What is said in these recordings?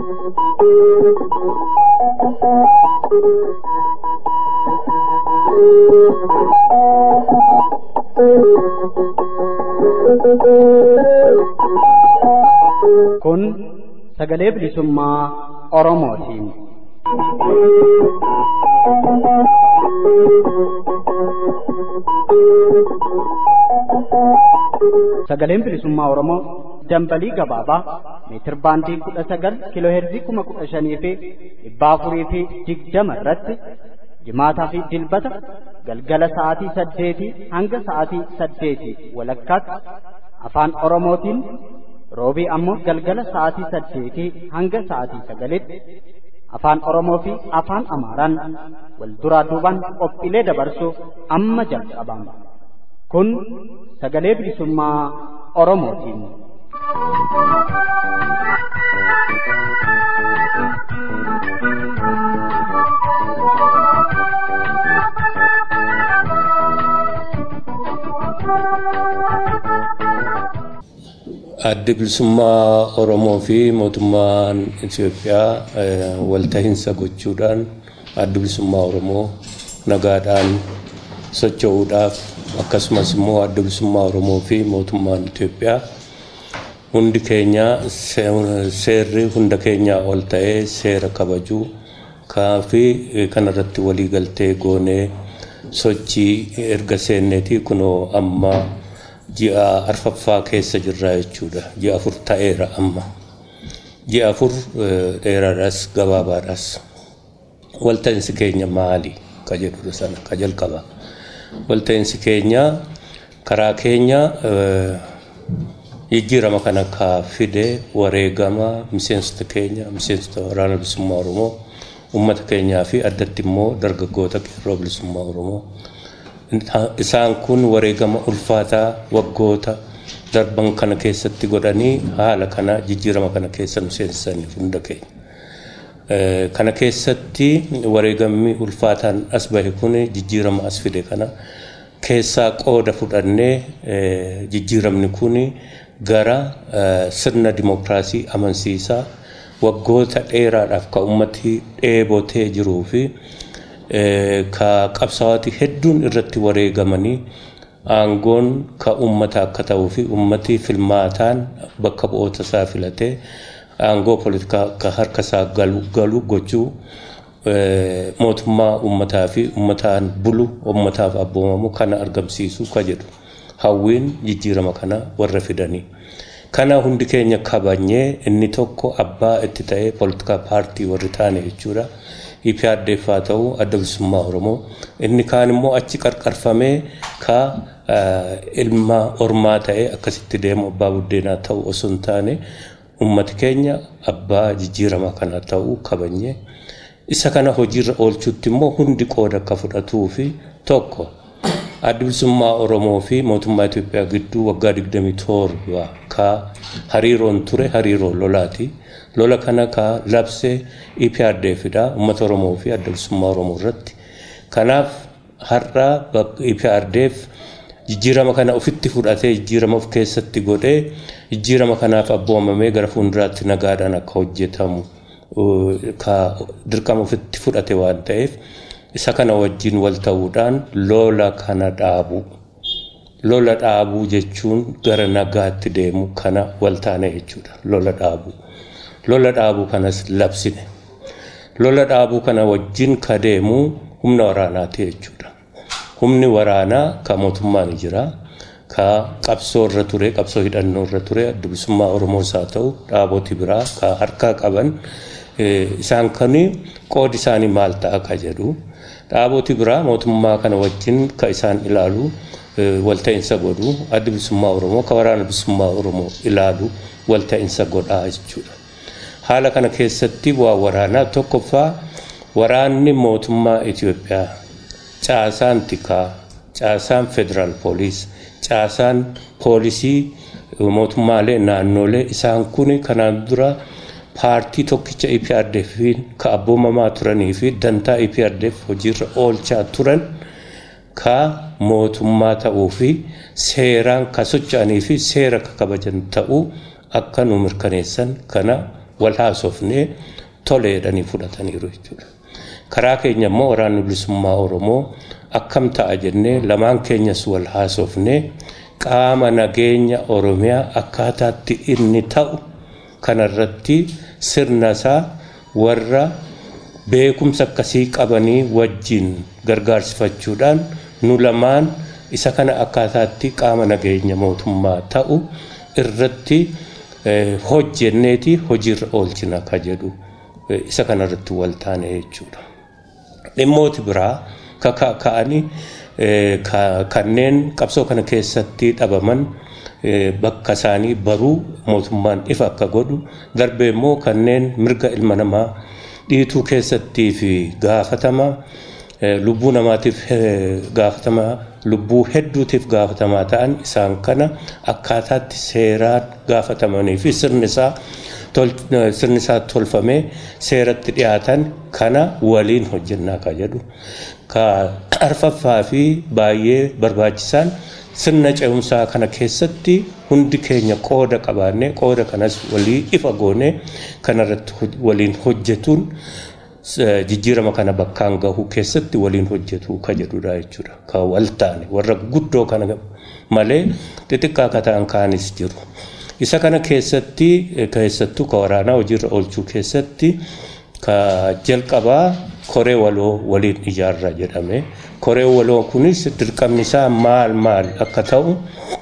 Kun sagalee bilisummaa Oromootiin. Sagaleen bilisummaa Oromoo dambalii gabaabaa meetir baandii kudha sagal kiiloo heerzii kuma kudha shanii fi dhibba afurii fi digdama irratti jimaataa fi dilbata galgala sa'aatii saddeetii hanga sa'aatii saddeetii walakkaatti afaan Oromootiin roobii ammoo galgala sa'aatii saddeetii hanga sa'aatii sagalitti afaan Oromoo fi afaan Amaaraan wal duraa duubaan qophiilee dabarsuuf amma jalqabama. Kun sagalee bilisummaa Oromootiin. Addi bilisummaa Oromoo fi mootummaan Itoophiyaa waltahinsa gochuudhaan addi bilisummaa Oromoo nagaadhaan socho'uudhaaf akkasumas immoo adda bilisummaa Oromoo fi mootummaan Itoophiyaa hundi keenya seerri hunda keenyaa ol ta'ee seera kabajuu fi kanarratti waliigaltee goonee sochii erga seenneeti kunoo amma ji'a arfaffaa keessa jirra jechuudha. Ji'a afur ta'eera amma. Ji'a afur dheeraadhaas gabaabaadhaas. Walta'iinsi keenya maali? Ka jedhu sana ka jalqaba. Walta'iinsi keenya karaa keenya jijjiirama kana ka fide wareegama miseensota keenya miseensota waraana bilisummaa Oromoo uummata keenyaa fi addatti immoo dargaggoota qeerroo bilisummaa Oromoo. Isaan kun wareegama ulfaataa waggoota darban kana keessatti godhanii haala kana jijjiirama kana keessa nu seensisaniif hunda keenya. Kana keessatti wareegamni ulfaataan as bahe kun jijjiirama as fide kana keessaa qooda fudhannee jijjiiramni kun gara sirna dimokiraasii amansiisaa waggoota dheeraadhaaf ka ummati dheebotee jiruu fi ka qabsaawati hedduun irratti wareegamanii aangoon ka ummata akka ta'uu fi ummati filmaataan bakka bu'oota isaa filatee aangoo poolitikaa akka harka isaa galu gochuu mootummaa ummataa fi ummataan bulu ummataaf abboomamu kana argamsiisu ka jedhu hawwiin jijjiirama kana warra fidanii. Kana hundi keenya kabanyee inni tokko abbaa itti ta'ee poolitikaa paartii warri taane jechuudha. IPRDF haa ta'u adda bilisummaa Oromoo. Inni kaan immoo achi qarqarfamee ka ilma ormaa ta'ee akkasitti deemu abbaa buddeenaa ta'u osoo hin taane ummati keenya abbaa jijjiirama kana ta'uu kabanyee isa kana hojiirra oolchuutti immoo hundi qooda akka fudhatuu fi tokko adda bilisummaa Oromoo fi mootummaa Itoophiyaa gidduu waggaa 27 ka hariiroon ture hariiroo lolaati. Lola kana ka labsee EPRDFidha uummata Oromoo fi adda bilisummaa Oromoo irratti. Kanaaf har'a EPRDF jijjiirama kana ofitti fudhatee jijjiirama of keessatti godhee jijjiirama kanaaf abboomamee gara fuulduraatti nagaadhaan akka hojjetamu ka dirqama ofitti fudhate waan ta'eef isa kana wajjin wal ta'uudhaan lola kana dhaabu. Lola dhaabuu jechuun gara nagaatti deemu kana wal taane jechuudha. Lola dhaabuu. Lola dhaabuu kanas labsine. Lola dhaabuu kana wajjin ka deemu humna waraanaati jechuudha. Humni waraanaa ka mootummaan jira. Ka qabsoo irra ture, qabsoo hidhannoo irra ture, adda bilisummaa Oromoos haa ta'u, dhaaboti biraa ka harkaa qaban isaan kuni qoodi isaanii maal ta'a ka jedhu. Dhaaboti biraa mootummaa kana wajjin ka isaan ilaalu walta'iinsa godhu adda bilisummaa Oromoo ka waraana bilisummaa Oromoo ilaalu walta'iinsa godhaa jechuudha. Haala kana keessatti bu'aa waraanaa tokkoffaa waraanni mootummaa Itoophiyaa caasaan tikaa caasaan federaal poolis caasaan poolisii mootummaalee naannolee isaan kun kanaan dura paartii tokkicha EPRDF ka abboomamaa turanii fi dantaa EPRDF hojiirra oolchaa turan ka mootummaa ta'uu fi seeraan ka socho'anii fi seera ka kabajan ta'uu akka nu mirkaneessan kana wal haasofnee toleedhanii fudhataniiru jechuudha. Karaa keenya immoo waraanni bilisummaa Oromoo akkam ta'a jennee lamaan keenyas wal haasofnee qaama nageenya Oromiyaa akkaataatti inni ta'u kanarratti sirna isaa warra beekumsa akkasii qabanii wajjin gargaarsifachuudhaan nu lamaan isa kana akkaataatti qaama nageenya mootummaa ta'u irratti hojjenneeti hojiirra oolchina ka jedhu isa kanarratti wal taane jechuudha. Dhimmooti biraa ka'anii kanneen qabsoo kana keessatti dhabaman bakka isaanii baruu mootummaan ifa akka godhu darbee immoo kanneen mirga ilma namaa dhiituu keessattii fi gaafatama lubbuu namaatiif gaafatama lubbuu hedduutiif gaafatamaa ta'an isaan kana akkaataatti seeraan gaafatamanii fi sirni isaa sirni isaa tolfamee seeratti dhiyaatan kana waliin hojjennaa ka jedhu ka arfaffaa fi baay'ee barbaachisaan sirna ce'umsaa kana keessatti hundi keenya qooda qabaannee qooda kanas walii ifa goonee kanarratti waliin hojjetuun jijjiirama kana bakkaan gahuu keessatti waliin hojjetu ka jedhudha jechuudha. Ka wal taane warra guddoo kana malee xixiqqaa akka ta'an kaanis jiru. Isa kana keessatti keessattuu ka waraanaa hojiirra oolchuu keessatti ka jalqabaa koree waloo waliin ijaarra jedhame. Koree waloo kunis dirqamni isaa maal maal akka ta'u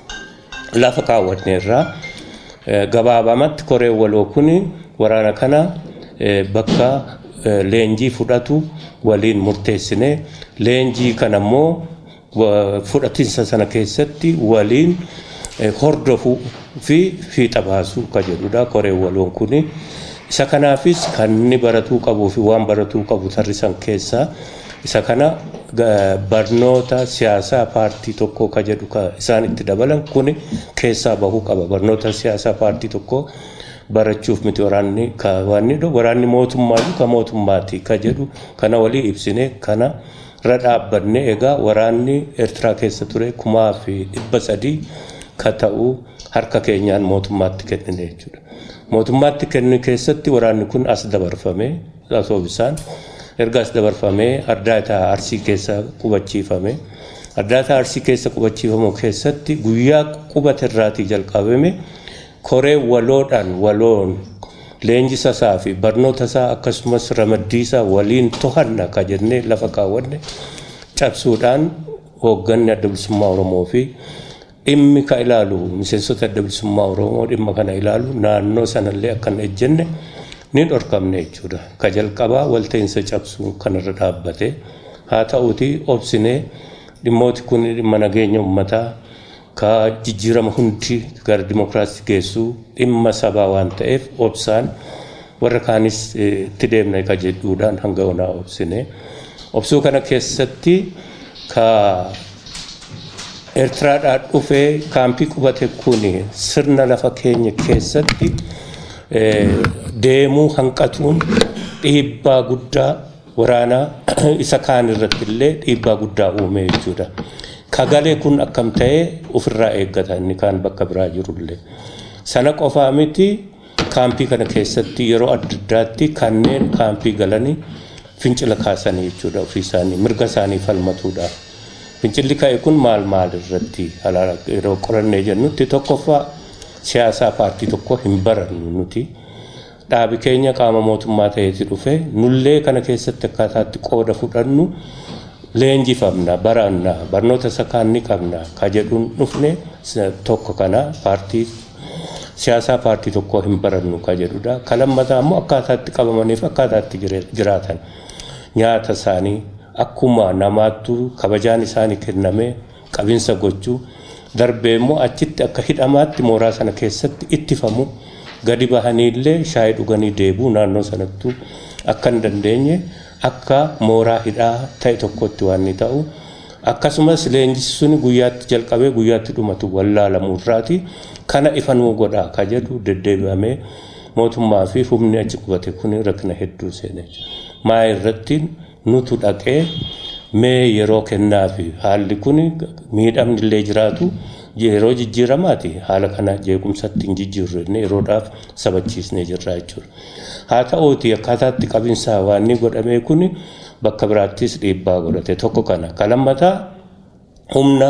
lafa kaawwanneerra. Gabaabamatti koree waloo kuni waraana kana bakka leenjii fudhatu waliin murteessine leenjii kana immoo fudhatinsa sana keessatti waliin hordofuu fi fiixa baasuu ka jedhudha koree waloon kuni. Isa kanaafis kan inni baratuu qabuu fi waan baratuu qabu tarrisan keessaa isa kana barnoota siyaasaa paartii tokkoo ka jedhu ka isaan itti dabalan kuni keessaa bahuu qaba barnoota siyaasaa paartii tokkoo barachuuf miti waraanni kaawwanni waraanni mootummaa ka mootummaati ka jedhu kana walii ibsine kana irra dhaabbanne egaa waraanni eertiraa keessa ture kumaa fi dhibba sadii ka ta'u harka keenyaan mootummaatti kennine jechuudha. Mootummaatti kennu keessatti waraanni kun as dabarfame osoo bisaan erga as dabarfamee ardaataa arsii keessa qubachiifame. Ardaataa arsii keessa qubachiifamu keessatti guyyaa qubata irraatii jalqabame koree waloodhaan waloon leenjisa isaa fi barnoota isaa akkasumas ramaddii isaa waliin to'anna ka jennee lafa kaawwanne cabsuudhaan hoogganni adda bilisummaa Oromoo fi dhimmi ka ilaalu miseensota adda bilisummaa Oromoo dhimma kana ilaalu naannoo sanallee akkan ejjenne ni dhorkamne jechuudha. Ka jalqabaa walta'iinsa cabsuu kanarra dhaabbate haa ta'uuti obsinee dhimmooti kun dhimma nageenya uummataa ka jijjiirama hundi gara dimokiraasii geessuu dhimma sabaa waan ta'eef obsaan warra kaanis itti deemna ka jedhuudhaan hanga onaa obsine. Obsuu kana keessatti ka Eertiraadhaa dhufee kaampii qubate kun sirna lafa keenya keessatti deemuu hanqatuun dhiibbaa guddaa waraanaa isa kaan irratti illee dhiibbaa guddaa uume jechuudha. Kagalee kun akkam ta'ee ofirraa eeggata inni kaan bakka biraa jirullee. Sana qofaa miti kaampii kana keessatti yeroo adda addaatti kanneen kaampii galanii fincila kaasanii jechuudha ofii isaanii mirga isaanii falmatuudhaaf. Fincilli ka'e kun maal maal irratti yeroo qorannee jennutti tokkoffaa siyaasaa paartii tokko hin barannu nuti. Dhaabi keenya qaama mootummaa ta'eeti dhufe nullee kana keessatti akkaataatti qooda fudhannu leenjifamna baranna barnoota sakaan ni qabna ka jedhuun dhufne tokko kana paartii siyaasaa paartii tokko hin barannu ka jedhudha. Ka lammataa immoo akkaataatti qabamaniif akkaataatti jiraatan nyaata isaanii akkuma namaattu kabajaan isaanii kenname qabinsa gochuu darbee immoo achitti akka hidhamaatti mooraa sana keessatti ittifamu gadi bahaniillee shaayii dhuganii deebuu naannoo sanattu akka hin dandeenye akka mooraa hidhaa ta'e tokkotti waan ni ta'u akkasumas leenjisi sun guyyaatti jalqabee guyyaatti dhumatu wallaalamuurraati kana ifanuu godhaa ka jedhu deddeebi'amee mootummaa fi humni achi qubate kun rakkina hedduu seene maa irratti nutu dhaqee mee yeroo kennaa fi haalli kun miidhamni illee jiraatu yeroo jijjiiramaati haala kana jeequmsatti hin jijjiirru jennee yeroodhaaf sabachiisnee jirra jechuudha. Haa ta'uuti akkaataatti qabinsa waan inni godhamee kun bakka biraattis dhiibbaa godhate tokko kana. Ka lammataa humna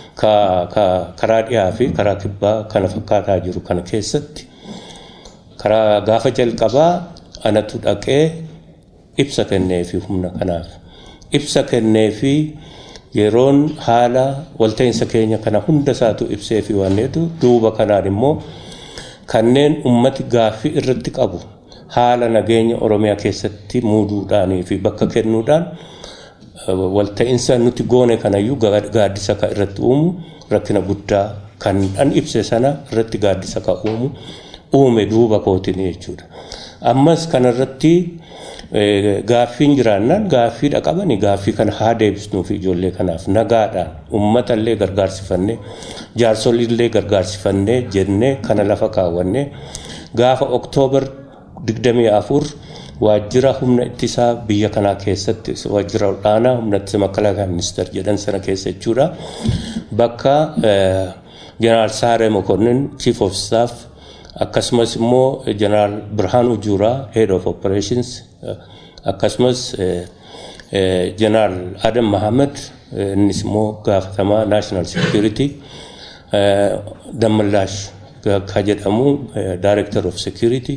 karaa dhiyaa fi karaa kibbaa kana fakkaataa jiru kana keessatti karaa gaafa jalqabaa anatu dhaqee ibsa kenneefi humna kanaaf. Ibsa kenneefi yeroon haala walta'iinsa keenya kana hunda isaatu ibsee fi waan jedhu duuba kanaan immoo kanneen ummati gaaffii irratti qabu haala nageenya oromiyaa keessatti muuduudhaanii fi bakka kennuudhaan walta'iinsa nuti goone kanayyuu gaaddisa ka irratti uumu rakkina guddaa kan an ibse sana irratti gaaddisa ka uumu uume duuba kootiin jechuudha. Ammas kanarratti gaaffiin jiraannaan gaaffiidha qabani gaaffii kana haa deebisnuu fi ijoollee kanaaf nagaadhaan uummatallee gargaarsifannee jaarsoliillee gargaarsifannee jennee kana lafa kaawwannee gaafa oktoobar 24 waajjira humna ittisaa biyya kanaa keessatti waajjira olaanaa humna ittisa makalaakaa ministeer jedhan sana keessa jechuudha bakka jeneraal Saaree Mokonnin chief of staff akkasumas immoo jeneraal Birhaanuu Juuraa head of operations akkasumas jeneraal Adam Mahamed innis immoo gaafatamaa national security Dammallaash ka jedhamu director of security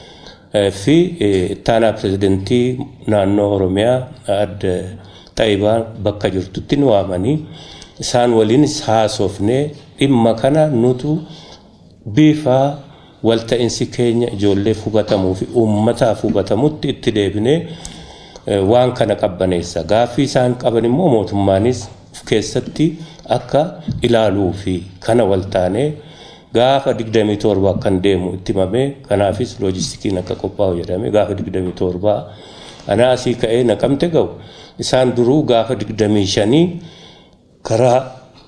fi ittaanaa pirezidentii naannoo Oromiyaa adda Xaayibaa bakka jirtutti nu waamanii isaan waliinis haasofnee dhimma kana nutu bifa walta'insi keenya ijoolleef hubatamuu fi uummataaf hubatamutti itti deebinee waan kana qabbaneessa. Gaaffii isaan qaban immoo mootummaanis keessatti akka ilaaluu fi kana waltaanee gaafa 27 akkan deemu itti himamee kanaafis loojistikiin akka qophaa'u jedhame gaafa 27 anaa asii ka'ee naqamte ga'u isaan duruu gaafa 25 karaa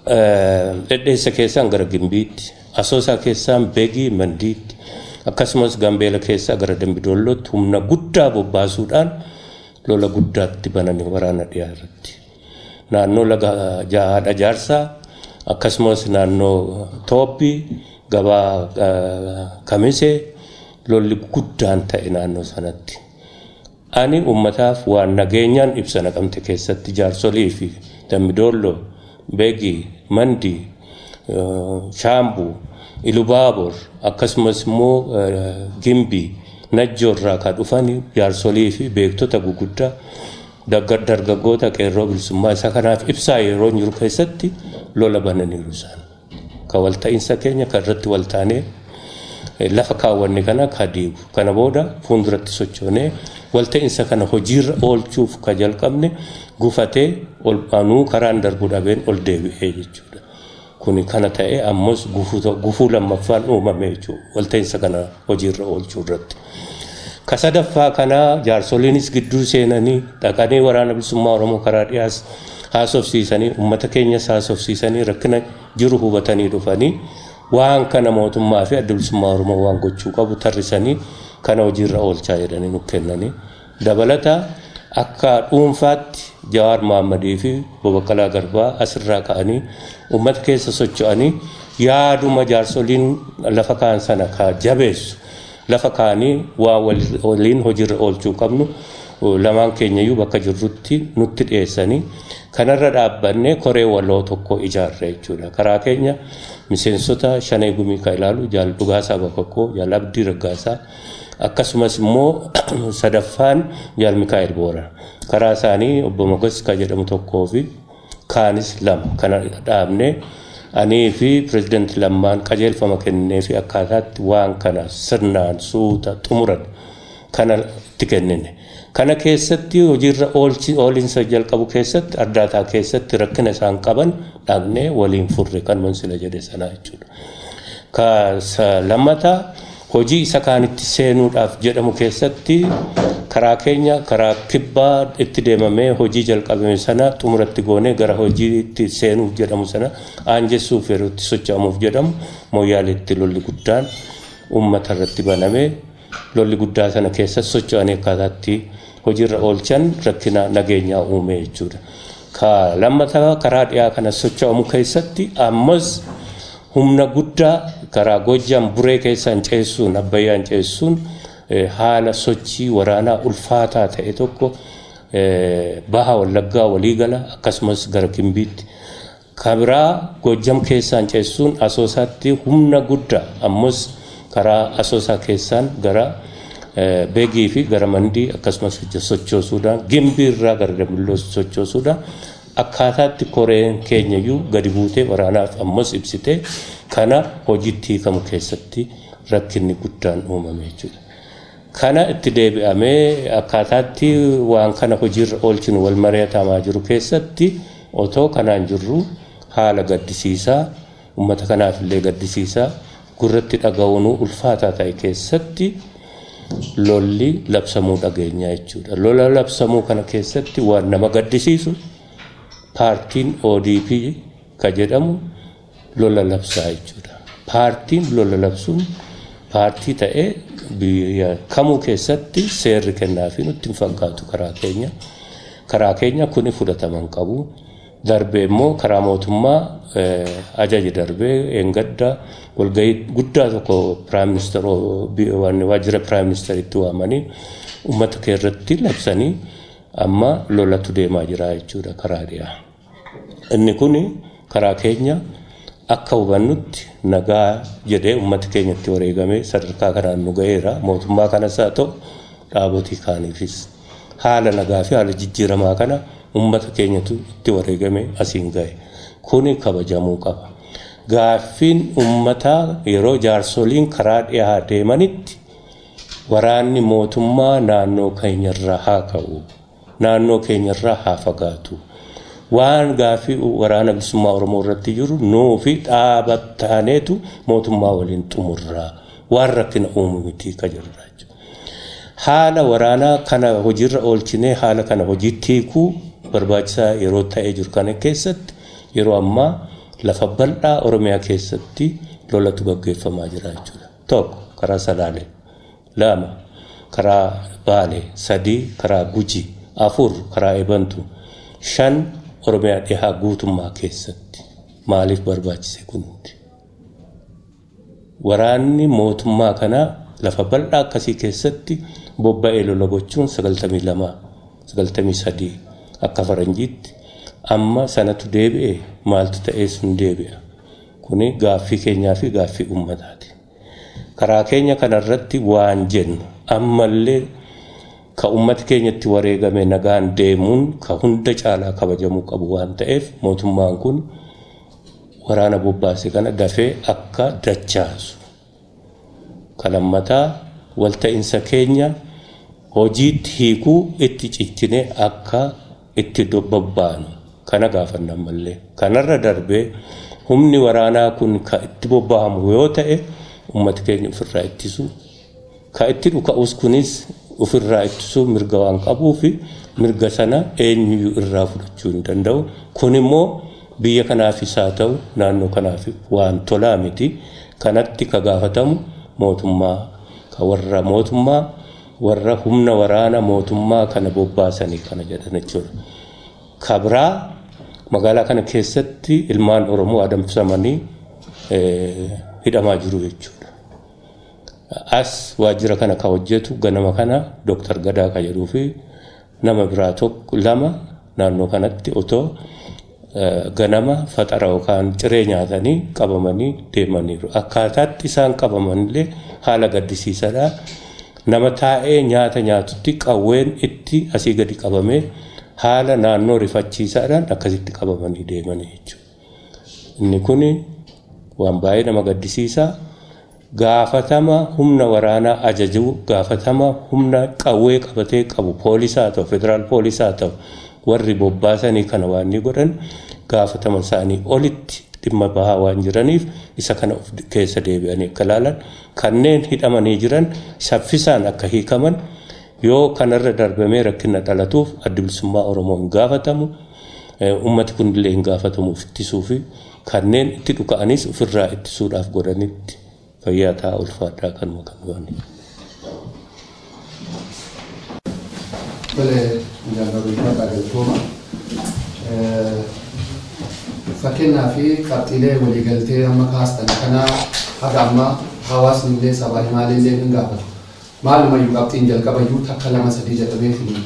dhedheessa keessaan gara gimbiitti asoosaa keessaan beegii mandiitti akkasumas gambeela keessaa gara dambidollootti humna guddaa bobbaasuudhaan lola guddaatti bananii waraana dhiyaa irratti. Naannoo laga haadha jaarsaa akkasumas naannoo tooppi gabaa kamisee lolli guddaan ta'e naannoo sanatti. Ani uummataaf waan nageenyaan ibsa naqamte keessatti jaarsolii fi dambidolloo beegii mandii shaambuu ilubaabor akkasumas immoo gimbii najjoorraa kan dhufan jaarsolii fi beektota guguddaa dargaggoota qeerroo bilisummaa isa kanaaf ibsaa yeroo jiru keessatti lola bananiiru isaan. Ka walta'iinsa keenya kan irratti waltaanee lafa kaawwanne kana ka diigu kana booda fuulduratti sochoonee walta'iinsa kana hojiirra oolchuuf ka jalqabne gufatee ol anuu karaan darbuu dhabeen ol deebi'ee jechuudha. Kuni kana ta'e ammas gufuu lammaffaan uumame jechuudha walta'iinsa kana hojiirra oolchuu irratti. Ka sadaffaa kanaa jaarsoliinis gidduu seenanii dhaqanii waraana bilisummaa Oromoo karaa dhiyaas haasofsiisanii uummata keenyas haasofsiisanii rakkina jiru hubatanii dhufanii waan kana mootummaa fi adda bilisummaa Oromoo waan gochuu qabu tarrisanii kana hojiirra oolchaa jedhanii nu kennanii dabalata akka dhuunfaatti Jawaar Mahammadii fi Boboqqalaa Garbaa asirraa ka'anii uummata keessa socho'anii yaaduma jaarsoliin lafa kaan sana ka jabeessu lafa kaanii waa waliin hojiirra oolchuu qabnu lamaan keenyayyuu bakka jirrutti nutti dhiyeessanii kanarra dhaabbannee koree waloo tokko ijaarre jechuudha. Karaa keenya miseensota shanee gumii ka ilaalu jaal dhugaasaa bakakkoo jaal abdii raggaasaa akkasumas immoo sadaffaan jaal mikaa'el boora. Karaa isaanii obbo Mogas ka jedhamu tokkoo fi kaanis lama kana dhaabnee anii fi pirezidaanti lammaan qajeelfama kennee fi akkaataatti waan kana sirnaan suuta xumuran kana itti kennine. Kana keessatti hojiirra oolinsa jalqabu keessatti ardaataa keessatti rakkina isaan qaban dhaabnee waliin furre kan sila jedhe sanaa jechuudha. Ka lammataa hojii isa kaanitti seenuudhaaf jedhamu keessatti karaa keenya karaa kibbaa itti deemamee hojii jalqabame sana xumuratti goonee gara hojiitti seenuuf jedhamu sana aanjessuuf yeroo itti socho'amuuf jedhamu mooyaaleetti lolli guddaan uummata irratti banamee lolli guddaa sana keessa socho'anii akkaataatti hojiirra oolchan rakkina nageenyaa uume jechuudha. Ka lammataa karaa dhiyaa kana socho'amu keessatti ammas humna guddaa karaa Gojjam buree keessaan ceessuun Abbayyaan ceessuun haala sochii waraanaa ulfaataa ta'e tokko baha wallaggaa waliigala akkasumas gara Gimbiitti. Kabiraa Gojjam keessaan ceessuun asoosaatti humna guddaa ammas karaa asoosaa keessaan gara beegii fi gara mandii akkasumas sochoosuudhaan gimbii irraa gara dambiloo sochoosuudhaan akkaataatti koreen keenyayyuu gadi buutee waraanaaf ammas ibsitee kana hojiitti hiikamu keessatti rakkinni guddaan uumame jechuudha. Kana itti deebi'amee akkaataatti waan kana hojiirra oolchinu wal mari'atamaa jiru keessatti otoo kanaan jirru haala gaddisiisaa uummata kanaaf illee gaddisiisaa gurratti dhaga'uunuu ulfaataa ta'e keessatti lolli labsamuu dhageenyaa jechuudha. Lola labsamuu kana keessatti waan nama gaddisiisu paartiin ODP ka jedhamu lola labsaa jechuudha. Paartiin lola labsuun paartii ta'ee biyya kamuu keessatti seerri kennaafi nutti hin fakkaatu karaa keenya. Karaa keenya kuni fudhataman qabu. Darbee immoo karaa mootummaa ajaji darbee eengadda walgahii guddaa tokko piraayim ministeeroo waajjira piraayim ministeeritti waamanii uummata kee irratti labsanii amma lolatu deemaa jira jechuudha karaa dhiyaa. Inni kun karaa keenya akka hubannutti nagaa jedhee uummata keenyatti wareegamee sadarkaa kanaan nu ga'eera mootummaa kanas haa ta'u dhaabotii kaaniifis haala nagaa fi haala jijjiiramaa kana uummata keenyatu itti wareegame asiin ga'e. Kuni kabajamuu qaba. Gaaffiin uummataa yeroo jaarsoliin karaa dhiyaa deemanitti waraanni mootummaa naannoo keenyarraa haa ka'u. Naannoo keenyarraa haa fagaatu. Waan gaaffii waraana bilisummaa Oromoo irratti jiru nuu fi dhaabattaaneetu mootummaa waliin xumurraa. Waan rakkina uumu miti ka jirra. Haala waraanaa kana hojiirra oolchinee haala kana hojiitti hiikuu barbaachisaa yeroo ta'ee jiru kana keessatti yeroo ammaa lafa bal'aa Oromiyaa keessatti lolatu gaggeeffamaa jira jechuudha. Tokko karaa Salaalee, lama karaa Baalee, sadii karaa Gujii, afur karaa Ebantu, shan Oromiyaa dhihaa guutummaa keessatti maaliif barbaachise kunuuti? Waraanni mootummaa kanaa lafa bal'aa akkasii keessatti bobba'ee lola gochuun sagaltamii lama, sagaltamii sadii akka faranjiitti amma sanatu deebi'e maaltu ta'ee sun deebi'a. Kuni gaaffii keenyaa fi gaaffii uummataati. Karaa keenya kanarratti waan jennu ammallee ka uummata keenyatti wareegame nagaan deemuun ka hunda caalaa kabajamuu qabu waan ta'eef mootummaan kun waraana bobbaase kana dafee akka dachaasu. Kalammataa walta'iinsa keenya hojiitti hiikuu itti ciccinee akka itti bobbaanu kana gaafanna ammallee kanarra darbee humni waraanaa kun ka itti bobba'amu yoo ta'e uummata keenya ofirraa ittisu ka itti dhuka'us kunis ofirraa ittisuu mirga waan qabuufi mirga sana eenyuyyuu irraa fudhachuu hin danda'u kun immoo biyya kanaafis haa ta'u naannoo kanaaf waan tolaa miti kanatti ka gaafatamu mootummaa ka warra mootummaa warra humna waraana mootummaa kana bobbaasanii kana jedhan jechuudha. Kabraa magaalaa kana keessatti ilmaan Oromoo adamsamanii hidhamaa jiru jechuudha. As waajjira kana ka hojjetu ganama kana Dooktar Gadaa ka jedhuu fi nama biraa tokko lama naannoo kanatti otoo ganama faxara yookaan ciree nyaatanii qabamanii deemaniiru. Akkaataatti isaan qabamanillee haala gaddisiisaadha. Nama taa'ee nyaata nyaatutti qawween itti asii gadi qabamee haala naannoo rifachiisaadhaan akkasitti qabamanii deemanii jechuudha. Inni kun waan baay'ee nama gaddisiisaa. Gaafatama humna waraanaa ajajuu gaafatama humna qawwee qabatee qabu poolisaa ta'u federaal poolisaa ta'u warri bobbaasanii kana waan ni godhan gaafatama isaanii olitti dhimma bahaa waan jiraniif isa kana of keessa deebi'anii akka ilaalan kanneen hidhamanii jiran saffisaan akka hiikaman yoo kanarra darbamee rakkina dhalatuuf adda bilisummaa Oromoo hin gaafatamu ummati kunillee hin gaafatamuuf ittisuu fi kanneen itti dhuka'anis ofirraa ittisuudhaaf godhanitti fayyaa ta'a ulfaadhaa kanuma kan goone. Tole jaallattoota galatooma. fakkeenyaa fi qabxiilee waliigaltee amma kaastan kana haga amma hawaasni illee sabaa himaalee illee hin gaafatu. Maalumayyuu qabxiin jalqabayyuu takka lama sadii jedhameetiin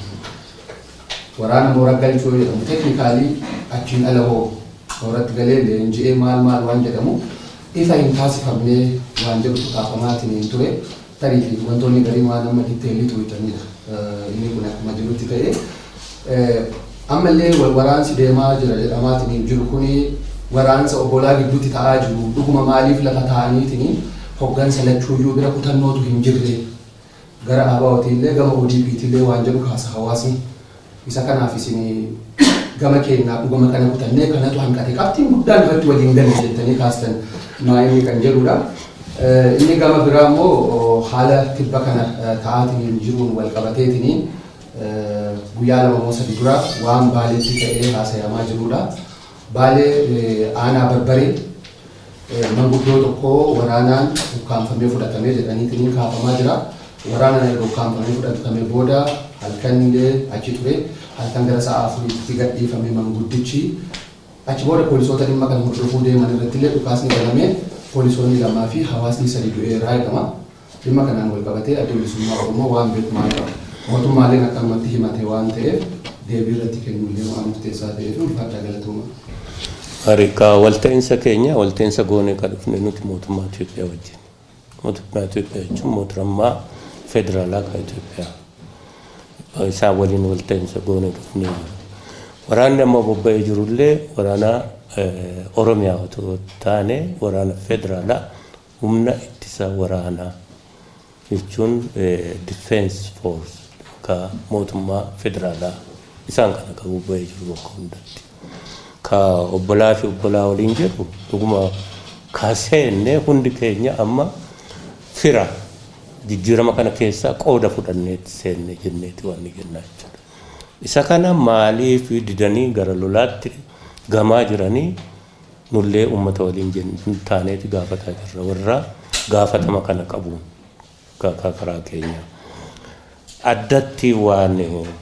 waraana mooraa galchoo jedhamu teeknikaalii achiin ala hoo mooratti galee leenji'ee maal maal waan jedhamu ifa hin taasifamnee waan jedhu xaafamaatiin hin ture tarii fi wantoonni garii waan amma ditteellii tuwitanidha. Inni kun akkuma jirutti ta'ee ammallee wal waraansi deemaa jira jedhamaatiin jiru kuni waraansa obbolaa gidduutti ta'aa jiru dhuguma maaliif lafa ta'aniitiin hoggansa lachuuyyuu bira kutannootu hin jirre gara ABO'tiillee gama ODP'tiillee waan jedhu kaasa hawaasni isa kanaaf isin gama keenyaaf dhuguma kana kutannee kanatu hanqate qabxiin guddaan irratti waliin galle jettanii kaastan maayilii kan jedhudha. Inni gama biraa immoo haala tibba kana ta'aatiin jiruun wal qabateetiin guyyaa lama moo sadi dura waan baaleetti ta'ee haasayamaa jirudha. Baalee aanaa barbaree manguddoo tokko waraanaan ukkaanfamee fudhatamee jedhaniitiin kaafamaa jira. Waraanaan yeroo ukkaanfamee fudhatamee booda halkan illee achi ture halkan gara sa'a afuriitti gadhiifame manguddichi achi booda poolisoota dhimma kana hordofuu deeman irratti illee dhukaasni banamee poolisoonni lamaa fi hawaasni sadi du'eeraa jedhama. Dhimma kanaan wal qabatee adda bilisummaa Oromoo waan beekamaa qaba. Mootummaaleen akkanumatti himate waan ta'eef deebii irratti kennullee waan murteessaa ta'eef ulfaadhaa galatooma. Harika walta'iinsa keenya walta'iinsa goonee kan dhufne nuti mootummaa Itoophiyaa wajjin. Mootummaa Itoophiyaa jechuun mootummaa federaalaa kan Itoophiyaa. Isaan waliin walta'iinsa goonee dhufne. Waraanni amma bobba'ee jirullee waraana Oromiyaa otoo taane waraana federaalaa humna ittisa waraanaa jechuun defense force ka mootummaa federaalaa isaan kana kan bobba'ee jiru bakka hundatti. Ka obbolaa fi obbolaa waliin jedhu dhuguma kaseenne hundi keenya amma fira jijjiirama kana keessaa qooda fudhanneetti seenne jenneeti waan jennaa jechuudha. Isa kana maaliif didanii gara lolaatti gamaa jiranii nullee uummata waliin taaneeti gaafataa jirra warra gaafatama kana qabuun karaa keenya. Addatti waan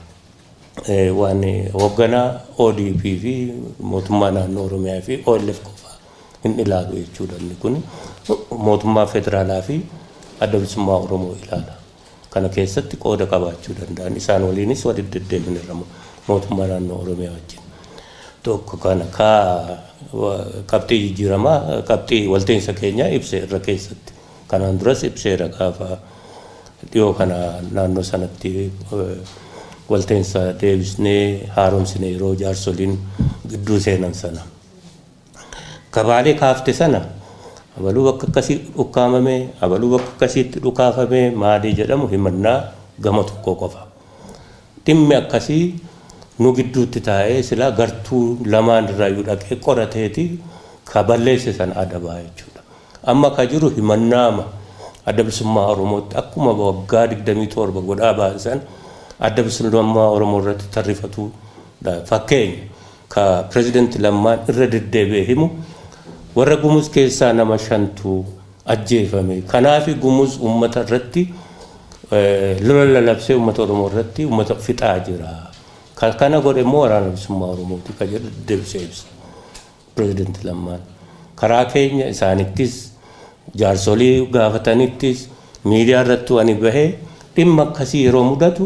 waan hoogganaa ODP fi mootummaa naannoo Oromiyaa fi OLF qofaa hin ilaalu jechuudha inni kun mootummaa federaalaa fi adda bilisummaa Oromoo ilaala. Kana keessatti qooda qabaachuu danda'an isaan waliinis walitti deddeebiin mootummaa naannoo Oromiyaa wajjin. Tokko kana kaa qabxii jijjiiramaa qabxii walta'iinsa keenyaa ibse irra keessatti. Kanaan duras ibseera gaafa dhiyoo kana naannoo sanatti walta'iinsa deebisnee haaromsine yeroo jaarsoliin gidduu seenan sana. Kabaalee kaafte sana abaluu bakka akkasii dhukkaamame abaluu bakka akkasiitti dhukaafame maalii jedhamu himannaa gama tokko qofa. Dhimmi akkasii nu gidduutti taa'ee silaa gartuu lamaan irraayyuu dhaqee qorateeti ka balleesse sana adabaa jechuudha. Amma ka jiru himannaama adda bilisummaa Oromootti akkuma waggaa 27 godhaa baasan adda bilisummaa Oromoo irratti tarrifatu fakkeenya ka pirezidaanti Lammaan irra deddeebi'ee himu warra gumuz keessaa nama shantu ajjeefame. Kanaaf gumuz uummata irratti lola lalabsee uummata Oromoo irratti uummata fixaa jira. Kana godhe immoo waraana bilisummaa Oromooti ka jedhu deebisee ibsa. Pirezidaanti Lammaan. Karaa keenya isaanittis jaarsolii gaafatanittis miidiyaa irratti ani bahee dhimma akkasii yeroo mudatu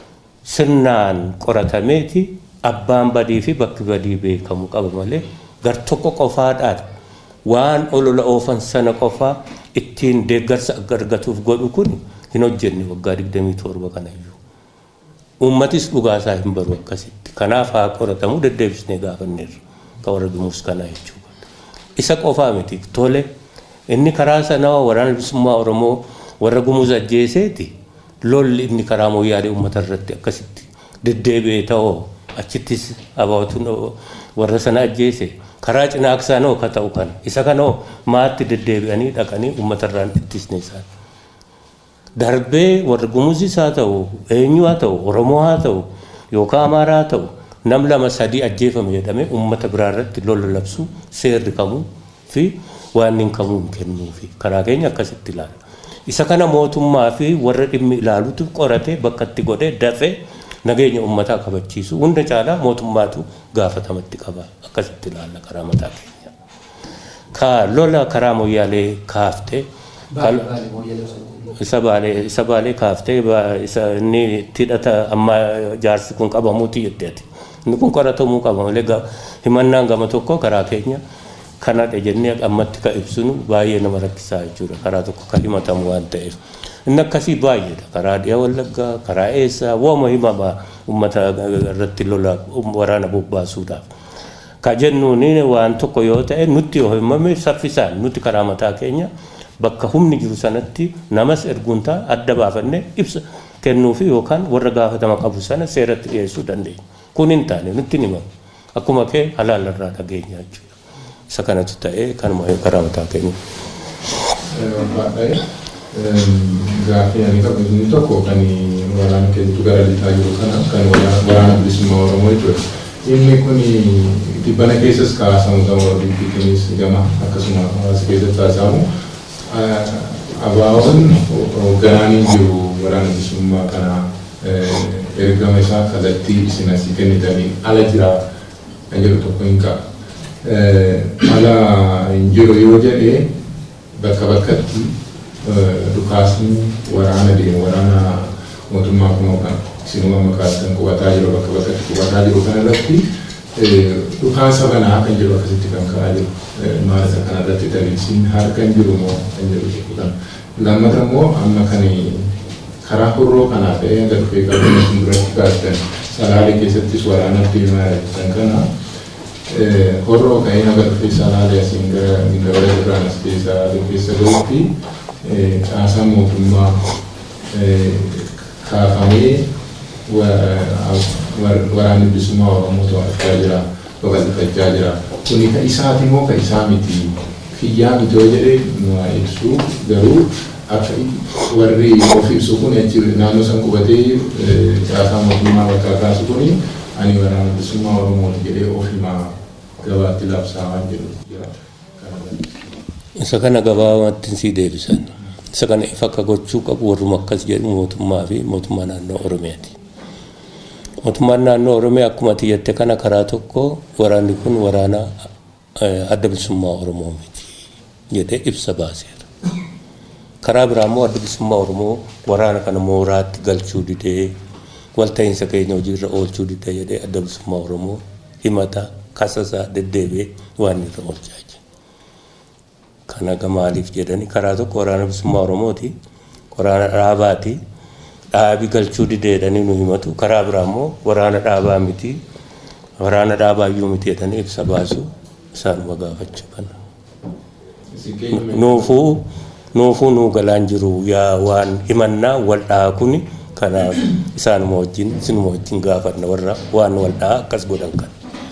sirnaan qoratameeti abbaan badii fi bakki badii beekamu qaba malee gar tokko qofaadhaan waan olola oofan sana qofaa ittiin deeggarsa argatuuf godhu kun hin hojjenne waggaa 27 kanayyuu. Uummatis dhugaasaa hin baru akkasitti. Kanaaf haa qoratamu deddeebisnee gaafanneerra. Ka warra gumuus kanaa jechuudha. Isa qofaa miti tole inni karaa sanaa waraana bilisummaa Oromoo warra gumuus ajjeeseeti lolli inni karaa mooyyaalee uummata irratti akkasitti deddeebi'ee ta'oo achittis abaatuun warra sana ajjeese karaa cinaaksaanoo ka ta'u kana isa kanoo maatti deddeebi'anii dhaqanii uummata irraan ittisne isaan. Darbee warra gumuusis haa ta'u eenyu haa ta'u Oromoo haa ta'u yookaan Amaaraa haa ta'u nam lama sadii ajjeefame jedhamee uummata biraa irratti lola labsuu seerri kamuu fi waan hin kamuu hin kennuufi karaa keenya akkasitti ilaala. Isa kana mootummaa fi warra dhimmi ilaalutu qoratee bakka itti godhee dafee nageenya uummataa kabachiisu hunda caalaa mootummaatu gaafatamatti qaba akkasitti ilaalla karaa mataa keenya. Ka lola karaa moyyaalee kaaftee isa baalee isa baalee kaaftee isa inni itti hidhata amma jaarsi kun qabamuuti jetteeti. Inni kun qoratamuu qaba malee himannaan gama tokko karaa keenya kanadha jennee ammatti ka ibsinu baay'ee nama rakkisaa jechuudha karaa tokko kan himatamu waan ta'eef. Inni akkasii baay'eedha karaa dhiya wallaggaa karaa eessaa wooma himama uummata irratti lola waraana bobbaasuudhaaf. Ka jennuun waan tokko yoo ta'e nutti yoo himame saffisaan nuti karaa mataa keenya bakka humni jiru sanatti namas erguun ta'a adda baafannee ibsa kennuufi yookaan warra gaafatama qabu sana seeratti dhiyeessuu dandeenya. Kun hin taane nutti himamu. Akkuma kee halaalarraa dhageenya jechuudha. Isa kanatu ta'ee kanuma karaa mataa keenya. Gaaffii ani qabu inni tokko kan waraana keessattuu gara lixaa jiru kana kan waraana bilisummaa Oromoo jechuudha. Inni kun dhibbana keessas kaasamu gama Olimpiikiinis gama akkasuma hawaasa keessatti kaasamu abaawoon hoogganaan jiru waraana bilisummaa kana ergama isaa kallattii isin asii kennitanii ala jira kan jedhu tokko hin qabu. Ala hin jiru yoo jedhee bakka bakkatti dhukaasni waraana deemu waraana mootummaa kun isinuma makaastan qubataa jiru bakka bakkatti qubataa jiru kana irratti dhukaasa banaa kan jiru akkasitti kan ka'aa jiru maal isa kana irratti daliilsiin harka hin jiru moo kan jedhu jechuudha. Lammata immoo amma kan karaa hurroo kanaa ta'ee hanga dhufee qabeenya sun duratti kaastan salaalee keessattis waraana deemaa jiran kana horroo ka'ee hanga dhufee salaalee asiin gara gindabala irraan as keessaa keessa gahuutti caasaa mootummaa kaafamee waraanni bilisummaa Oromoo to'achaa jira, babal'ifachaa jira. Kuni ka isaati moo ka isaa miti? Kiyyaa miti yoo jedhee nu ibsu garuu akka warri of ibsu kun achi naannoo san qubatee caasaa mootummaa bakka kaasu kuni ani waraana bilisummaa Oromoo jedhee of himaa gabaatti labsaa waan jedhu jira. Isa kana gabaabumatti sii deebisan. Isa kana ifa akka gochuu qabu warruma akkas jedhu mootummaa fi mootummaa naannoo Oromiyaati. Mootummaan naannoo Oromiyaa akkuma ati jette kana karaa tokko waraanni kun waraana adda bilisummaa Oromoo miti jedhee ibsa baaseera. Karaa biraa immoo adda bilisummaa Oromoo waraana kana mooraatti galchuu didee walta'iinsa keenya hojiirra oolchuu didee jedhee adda bilisummaa Oromoo himata kasasaa deddeebi'ee waan irra oolchaa jira. Kana maaliif jedhani karaa tokko waraana bilisummaa Oromooti waraana dhaabaati dhaabi galchuu dideedhanii nu himatu karaa biraa immoo waraana dhaabaa miti waraana dhaabaa iyyuu miti jedhanii ibsa baasu isaanuma gaafachuu kana. Nuufuu nuufuu nuu galaan jiru yaa waan himannaa wal dhahaa kuni kanaaf isaanuma wajjin isinuma wajjin gaafanna warra waan wal dhahaa akkas godhan kana.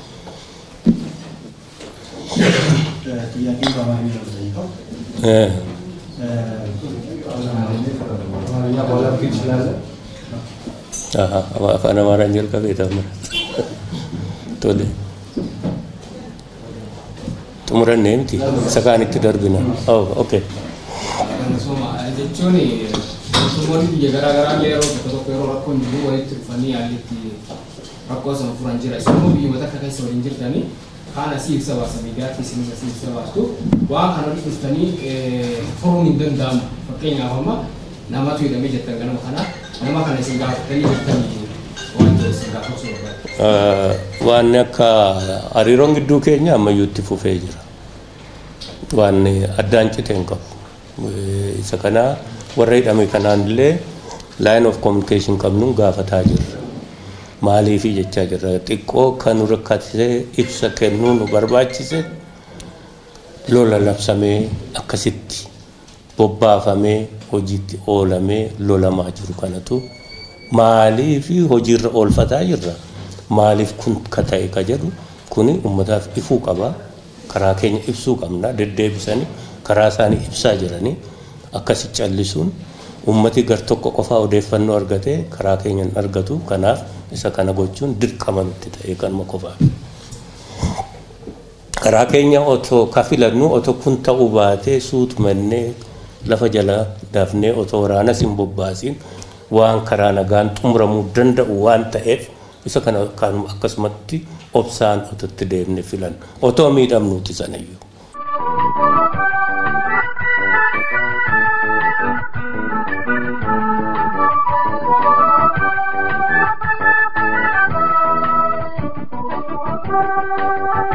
ጥያቄ በአማርኛ ነው የምጠይቀው። አማርኛ በኋላ ብትል ትችላለህ? afaan amaaraan jalqabee ta'amara tole xumurannee miti isa kaanitti darbina oh okay jechuun mootummoonni biyya garaa garaa illee yeroo tokko tokko yeroo rakkoon jiru walitti dhufanii haallitti rakkoo sana furan jira isin immoo biyyoota akka keessa waliin jirtanii kaan asii ibsa baasa miidiyaatti isin asii ibsa baastu waan kana walitti dhuftanii furuun hin danda'amu fakkeenyaaf amma namatu hidhamee jettan ganama kana nama kana isin gaafatanii jirtanii waan ta'u isin gaafachuu barbaadu. waan akka hariiroon gidduu keenya ammayyuutti fufee jira waan addaan cite hin qabu isa kana warra hidhame kanaan illee line of communication qabnuun gaafataa jirra maaliifi jechaa jirra xiqqoo kan nu rakkatee ibsa kennuu nu barbaachise lola labsamee akkasitti bobbaafamee hojiitti oolamee lolamaa jiru kanatu maaliifi hojiirra oolfataa jirra maaliif kun ka ta'e ka jedhu kuni ummataaf ifuu qaba karaa keenya ibsuu qabna deddeebisanii karaa isaanii ibsaa jiranii akkasi callisuun ummati gar tokko qofaa odeeffannoo argatee karaa keenya hin argatu kanaaf isa kana gochuun dirqama nutti ta'e kanuma qofaa. Karaa keenya otoo kafilannu otoo kun ta'uu baatee suutumannee lafa jala dafnee otoo waraanas hin bobbaasiin waan karaa nagaan xumuramuu danda'u waan ta'eef isa kana akkasumatti obsaan ototti deemne filan otoo miidhamnuuti sanayyuu.